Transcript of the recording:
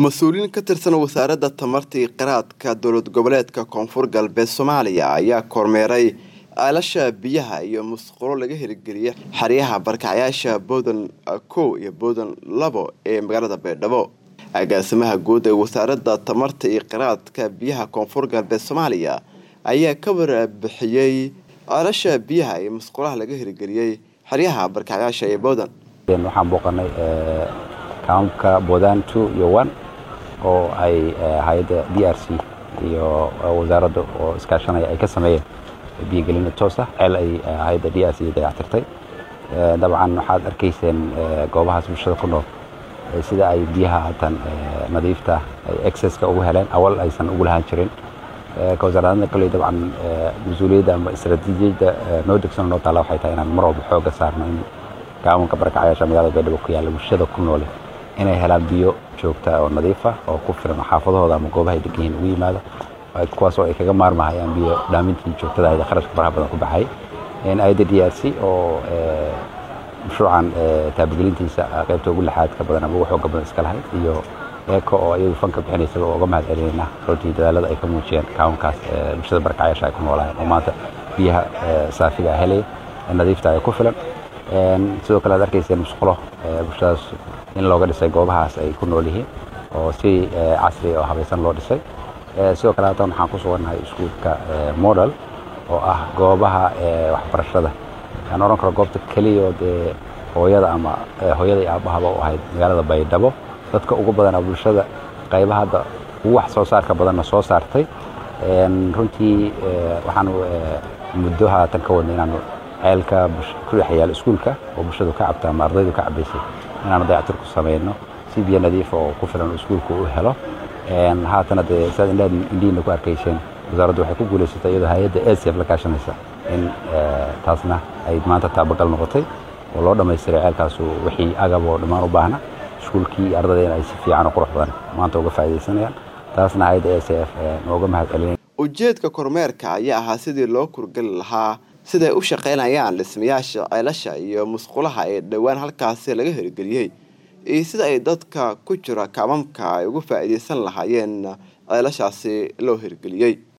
mas-uuliyiin ka tirsan wasaaradda tamarta iyo qiraadka dowlad goboleedka koonfur galbeed soomaaliya ayaa kormeeray aalasha biyaha iyo musqulo laga hirgeliyay xeryaha barkacyaasha boodan kow iyo boodan labo ee magaalada baydhabo agaasimaha guud ee wasaaradda tamarta iyo qiraadka biyaha koonfur galbeed soomaaliya ayaa ka warbixiyey aalasha biyaha iyo musqulaha laga hirgeliyey xeryaha barkacyaasha ee boodan waxaan booqanay kaamka bodan two iyo one oo ay hay-adda d r c iyo wasaaradda oo iskaashanaya ay ka sameeyeen biyogelina toosa ceel ay hay-adda d r c dayactirtay dabcan waxaad arkayseen goobahaas bulshada ku nool sida ay biyaha hatan nadiifta ay exceska ugu heleen awal aysan ugu lahaan jirin ka wasaaradda kale dabcan mas-uuliyadda ama istaraatiijiyadda noo degsan noo taala waxay tahay inaan mar walba xooga saarno in gaamanka barakacayaasha magaalada baydhabo ku yaalla bulshada ku noole inay helaan biyo joogta oo nadiif ah oo ku filan xaafadahooda ama goobaha ay degan yihiin ugu yimaado kuwaas oo ay kaga maarmahayaan biyo dhaamintii joogtada ahayd kharashka faraha badan ku baxay ayadda d r c oo mashruucan taabagelintiisa qaybta ugu lixaadka badan ama ugu xooga badan iska lahayd iyo eeko oo iyadu fanka bixinaysa oo uga mahad celinayna runtii dadaalada ay ka muujiyeen kaawankaas bulshada barakacayaasha ay ku noolaayeen oo maanta biyaha saafiga helaya nadiifta ay ku filan sidoo kale ad arkayseen musqulo bulshadaas in looga dhisay goobahaas ay ku nool yihiin oo si casri oo habaysan loo dhisay sidoo kale haatan waxaan ku sugannahay iskuulka model oo ah goobaha waxbarashada aan oran karo goobta keliya oo dee hooyada ama hooyada iyo aabahaba u ahayd magaalada baydhabo dadka ugu badanaa bulshada qaybaha hadda ugu wax soo saarka badanna soo saartay runtii waxaan muddo haatan ka wadnay inaanu ceelka ku dhex yaal iskuulka oo bulshadu ka cabta ama ardaydu ka cabaysay inaanu dayactir ku samayno si biyo nadiifa oo ku filan iskuulku u helo haatana dee sidaad indhaad indhihiina ku arkayseen wasaaraddu waxay ku guulaysatay iyadoo hay-adda acf la kaashanaysa in taasna ay maanta taabagal noqotay oo loo dhammaystiray ceelkaasu wixii agab oo dhammaan u baahna iskuulkii iyo ardadayna ay si fiican oo qurux badan maanta uga faa'iidaysanayaan taasna hay-adda acf nooga mahad celinay ujeedka kormeerka ayaa ahaa sidii loo kurgeli lahaa siday u shaqaynayaan dhismayaasha ceelasha iyo musqulaha ee dhowaan halkaasi laga hirgeliyey iyo sida ay dadka ku jira kaamamka ay uga faa'iidaysan lahaayeen ceelashaasi loo hirgeliyey